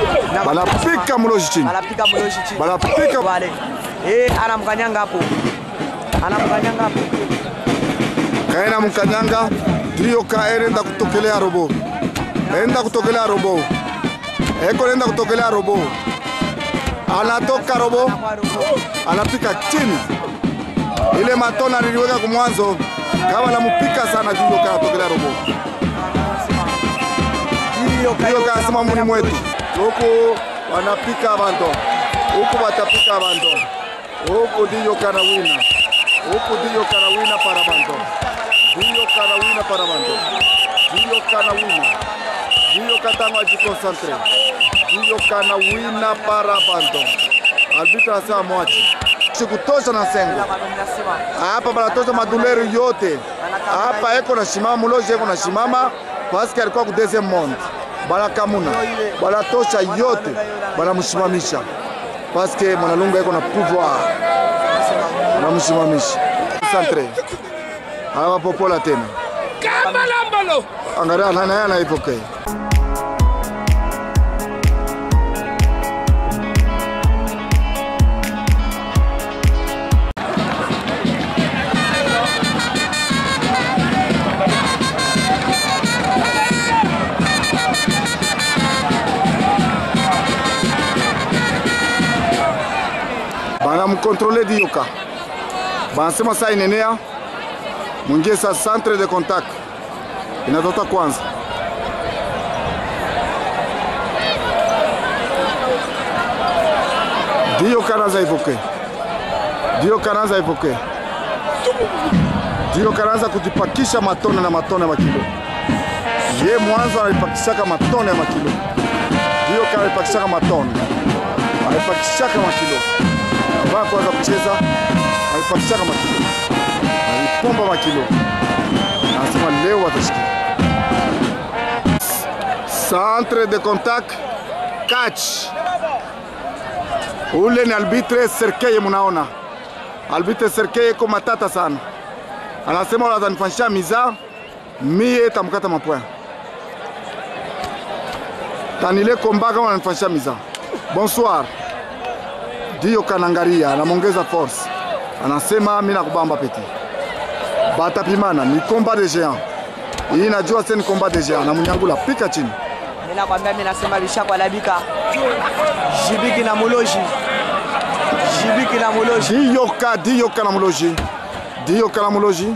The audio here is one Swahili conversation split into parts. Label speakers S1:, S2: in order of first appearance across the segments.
S1: banapika muloji chini,
S2: Banapika mloshi chini.
S1: banapika
S2: Wale. Eh, anamkanyanga hapo. Anamkanyanga hapo.
S1: kaena mkanyanga ndiyo kaerenda kutokelea robo enda kutokelea robo eko nenda kutokelea robo anatoka robo
S2: Kwa robo.
S1: anapika chini ile matona niliweka kumwanzo kama namupika sana ndiyo kanatokelea robo
S2: Hiyo
S1: ndiyo kasema muni mwetu huku wanapika abantu huku batapika abantu huku ndiyo kana wina huku ndiyo kana wina para bantu ndiyo kana wina para bantu ndiyo kana wina ndiyo katanga ajikonsantre ndiyo kana wina para bantu albitra asema mwachi sikutosha na sengo hapa banatosha maduleri yote hapa, eko na shimama muloji eko na shimama paske alikuwa ku deuxième monde, banakamuna banatosha yote banamshimamisha paske mwanalunga eko na pouvoir, banamshimamisha centre hapa popola tena angalia nani anaipokea banamkontrole Dioka, banasema saa inenea mwingie sa centre de contact inatota kwanza. Dioka anaanza ipoke, Dioka anaanza ipoke, Dioka anaanza kujipakisha matone na matone ya makilo. Ye mwanzo analipakishaka matone ya makilo, Dioka analipakishaka matone alipakishaka makilo baa kwanza kucheza alipakishaka makilo alipomba makilo anasema leo watashikia centre de contact catch ule ni albitre Serkeye, munaona albitre Serkeye iko matata sana, anasema wala atanifanyisha miza mie tamkata mapoya tanile komba kama ananifanyisha miza Bonsoir. Dio kanangaria anamongeza force, anasema mimi nakubamba peti, batapimana ni combat de géant. Hii najua sasa ni combat de géant, na munyangula pika chini.
S2: Mimi nakwambia mimi nasema bishakwa labika. Jibiki na muloji. Jibiki na muloji.
S1: Dio ka dio kana muloji, dio kana muloji,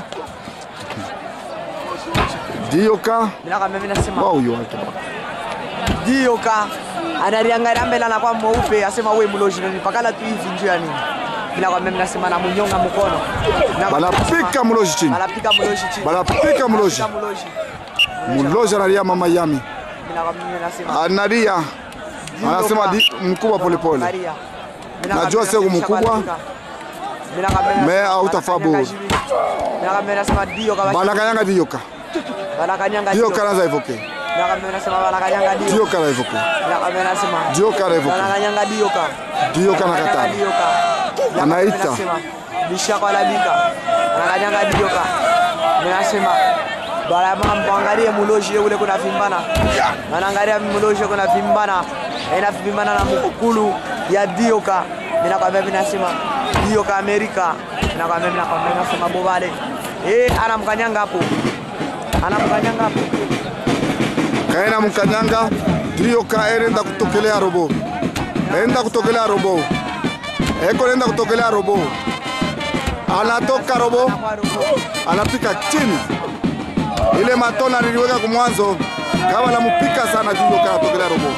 S1: dio ka
S2: Mimi nakwambia mimi nasema
S1: wa huyo wake
S2: Dio ka analiangalia mbele anakuwa mweupe asema wewe muloji ndio pakala tu hivi njoo ya nini. Mimi nakwambia mimi nasema na munyonga mkono.
S1: banapika muloji chini,
S2: Banapika muloji chini.
S1: banapika muloji,
S2: Banapika muloji.
S1: muloji analia mama yami
S2: Mimi nakwambia mimi nasema
S1: analia, anasema di- mkubwa polepole
S2: Angalia. Mimi
S1: Najua
S2: nakwambia
S1: sio
S2: mimi
S1: mkubwa,
S2: nishakwalabika. Mimi nakwambia mimi
S1: me
S2: nasema
S1: hautafaa
S2: banakanyanga
S1: bure.
S2: jibi. Mimi nakwambia nasema Dio kama
S1: banakanyanga dioka
S2: banakanyanga
S1: dio
S2: Dio.
S1: kanaza evoke
S2: Mimi nakwambia nasema banakanyanga Dio.
S1: dio kana evoke
S2: Mimi nakwambia nasema
S1: dio kana evoke
S2: banakanyanga Dio ka.
S1: dio kana katana Anaita.
S2: bishakwa labika anakanyanga dioka minasema bala mambo angalie muloji ule kuna vimbana anaangalia muloji kuna vimbana ina vimbana na mkulu ya dioka minakwambia minasema dioka Amerika minakwambia minakwambia minasema bobale eh anamkanyanga hapo anamkanyanga hapo
S1: kaena mkanyanga dio ka erenda kutokelea robo enda kutokelea robo eko nenda kutokelea robo anatoka robo
S2: kwa roho
S1: anapika chini ile matona niliweka kumwanzo kama namupika sana dio ka atokelea robo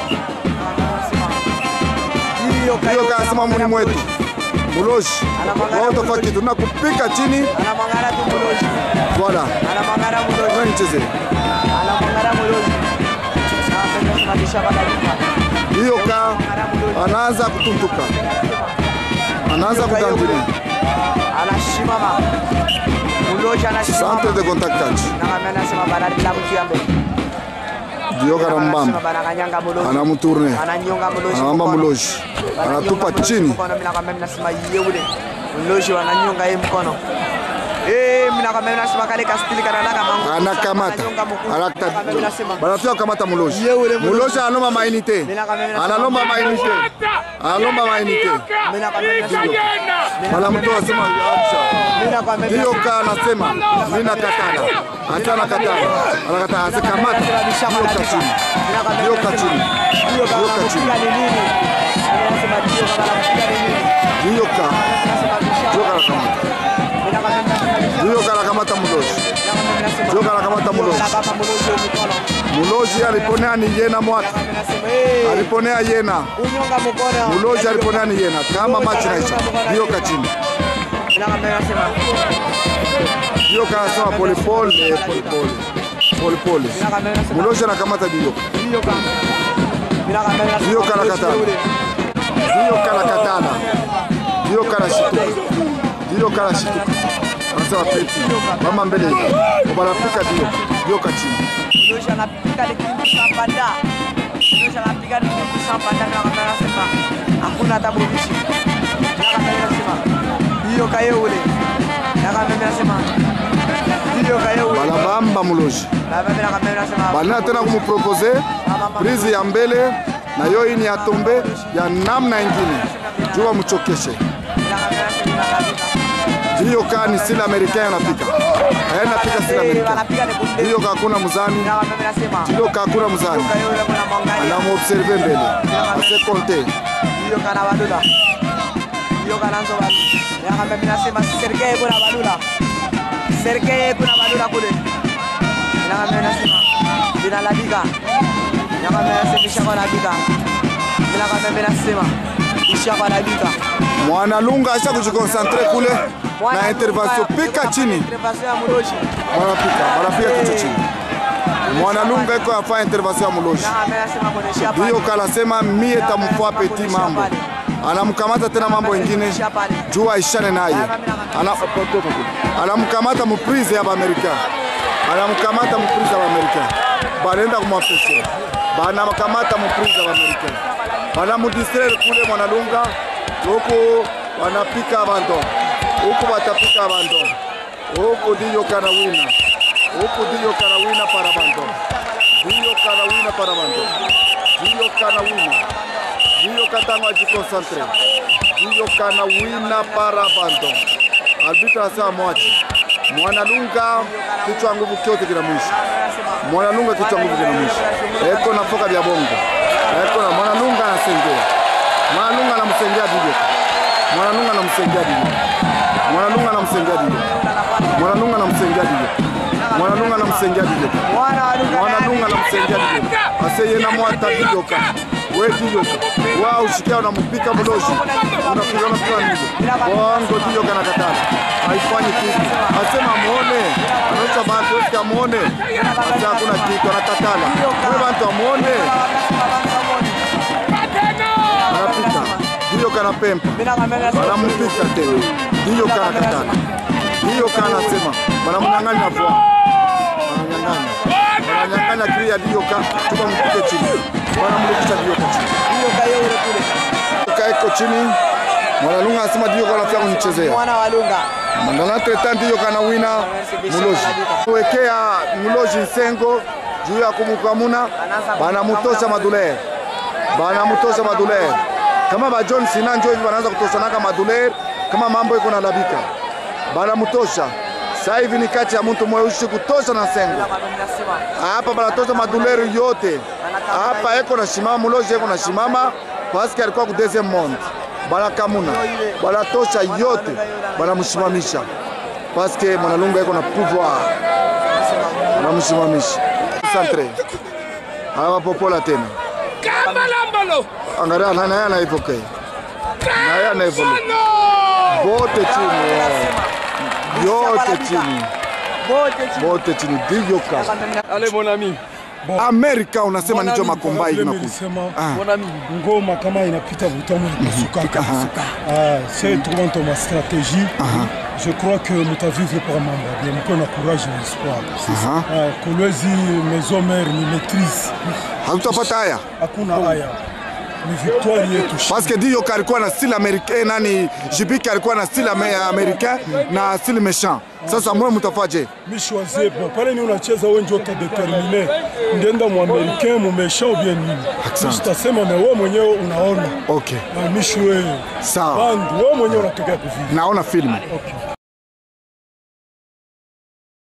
S1: dio ka asema muni mwetu muloshi wao tofaki tunakupika chini
S2: anamwangara tu muloji
S1: voilà
S2: anamwangara muloji
S1: wewe nicheze
S2: anamwangara muloji anapenda kusimamisha badalika
S1: dio ka anaanza kutuntuka anaanza kudandili
S2: anashimama muloji
S1: centre
S2: anashimama
S1: de contact catch
S2: nakambe anasema banalila mkiambe
S1: dio kana mbamba
S2: banakanyanga muloji
S1: anamutourne
S2: ananyonga muloji
S1: anawamba
S2: mkono.
S1: muloji
S2: Wananyonga
S1: anatupa
S2: muloji
S1: chini
S2: mkono, mimi nakwambia mimi nasema yeule muloji wananyonga yeye mkono Eh, mimi nakwambia mimi nasema kale kastili kanataka mangu.
S1: anakamata
S2: Ananyonga mkuu.
S1: Anakata-
S2: Nakwambia mimi nasema.
S1: banafika kukamata muloji
S2: Ye ule muloji.
S1: muloji analomba mainite
S2: Mimi nakwambia mimi nasema.
S1: analomba mainite analomba mainite
S2: Mimi nakwambia mimi nasema.
S1: banamtoa asema acha
S2: Mimi nakwambia mimi
S1: hiyo
S2: nasema.
S1: ka anasema mimi nakatala hata nakatala anakatala asikamata hiyo kachini hiyo kachini hiyo kachini hiyo ka hiyo ka anakamata hiyo ka anakamata muloji hiyo ka anakamata muloji muloji aliponea ni yena mwata aliponea yena muloji aliponea ni yena kama machi naisha hiyo kachini hiyo ka anasema polepole polepole polepole muloji anakamata hiyo hiyo ka anakatala hiyo ka anakatala hiyo ka anashituka hiyo ka anashituka anasema peti mama mbele banafika hiyo hiyo kachini
S2: hakuna hata bovishi hiyo kaye ule nakamimi nasema hiyo kaye ule
S1: balabamba muloji
S2: nakamimi nasema
S1: balina tena kumupropose prise ya mbele na yo ini ya tombe ya namna ingine juu bamuchokeshe hiyo ka ni sila americain anapika ayenapika sila americain hiyo ka hakuna muzani hiyo ka hakuna muzani anamuobserve mbele ase konte
S2: hiyo kana badula hiyo kana nzo badula nakamimi mimi nasema serikali kuna badula serikali kuna badula kule nakamimi mimi nasema jina la bika nakamimi mimi nasema ishaka na bika nakamimi mimi nasema ishaka na bika
S1: mwana lunga asha kujikonsantre kule na intervention pika chini
S2: intervention ya muloji
S1: wanapika wanapika kichwa chini mwana lunga iko afanya intervention ya muloji
S2: nakamimi nasema kuonesha pale
S1: hiyo kalasema mie tamfua peti mambo anamkamata tena mambo ingine juu aishane naye Ana- anamkamata muprise ya baamerika anamkamata muprise ya baamerika banaenda kumwafese banamkamata muprise ya baamerika banamudistraire kule mwanalunga huku wanapika abanto huku batapika abanto huku diyo kana wina huku diyo kana wina para banto diyo kana wina para banto diyo kana wina diyo katanga ajikonsantre diyo kana wina para banto albitra anasema mwachi mwanalunga kichwa nguvu kyote kina mwisho mwanalunga kichwa nguvu kina mwisho eko na foka vya bongo eko na mwanalunga anasengea mwanalunga anamsengea bibi mwanalunga anamsengea bibi mwanalunga anamsengea bibi mwanalunga anamsengea bibi mwanalunga anamsengea bibi
S2: mwana wa duka
S1: mwanalunga anamsengea bibi aseyena mwata bidoka we bidoka wa ushikia unampika mloshi unapiga unapiga nini bongo bidoka na katana haifanyi kitu asema muone anaosha bantu wote amuone asa hakuna kitu anakatala we bantu amuone anapika bidoka na pempa banampika tena hiyo kana katana hiyo kana sema banamunyang'anya vwa bananyang'anya bananyang'anya kiri ya dioka tuba mpike chini banamrudisha dioka chini dioka iko chini mwanalunga anasema dioka anafia kunichezea
S2: mwana wa lunga
S1: mandanateta dioka na wina muloji wekea muloji nsengo juu ya kumukamuna banamutosha maduler banamutosha maduler kama ba John Sina njo hivi wanaanza kutoshanaka maduler kama mambo iko na labika banamutosha sasa hivi ni kati ya mtu mweusi kutosha na sengo hapa banatosha maduleri yote hapa eko na shimama muloji eko na shimama paske alikuwa ku deuxième monde banakamuna banatosha yote banamshimamisha paske mwanalunga eko na pouvoir banamshimamisha centre anawapopola tena
S3: Kamalambalo!
S1: angalia na naye anaivoke naye anaivoke bote chini yote chini bote chini diyoka
S3: Allez mon ami.
S1: Amerika unasema nicho
S3: Mon ami,
S1: makombai
S3: vile
S1: inakuja
S3: nilisema,
S1: Ah.
S3: mon ami, ngoma kama inapita butamu inapasuka. Ah, c'est trouver ton ma stratégie. Je crois que mutavivre par mambo bien mko na courage na espoir.
S1: Aha.
S3: Ah, Kolwezi maison mère ni maîtrise.
S1: hatutapata haya
S3: Hakuna haya. ni victoire yetu
S1: Parce que Diyoka alikuwa na style américain, nani Jibiki alikuwa na style ame- américain na style méchant. Sasa mwe mtafaje?
S3: mi choisie bon pale ni unacheza wewe ndio utadetermine ndenda mu américain mu méchant ou bien nini
S1: Asante.
S3: sitasema me wewe mwenyewe unaona
S1: Okay.
S3: Na mi shue
S1: Sawa.
S3: band wewe mwenyewe unatokea kuvili
S1: Naona film.
S3: okay.